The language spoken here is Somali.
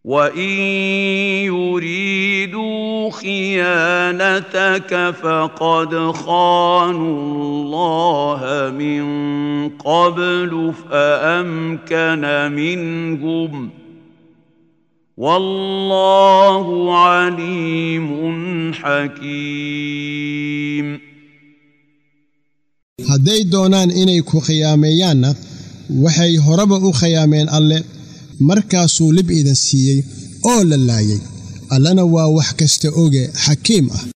وان يريدوا خيانتك فقد خانوا الله من قبل فامكن منهم والله عليم حكيم hadday doonaan inay ku khiyaameeyaanna waxay horeba u khiyaameen alle markaasuu lib idan siiyey oo la laayay allana waa wax kasta oge xakiim ah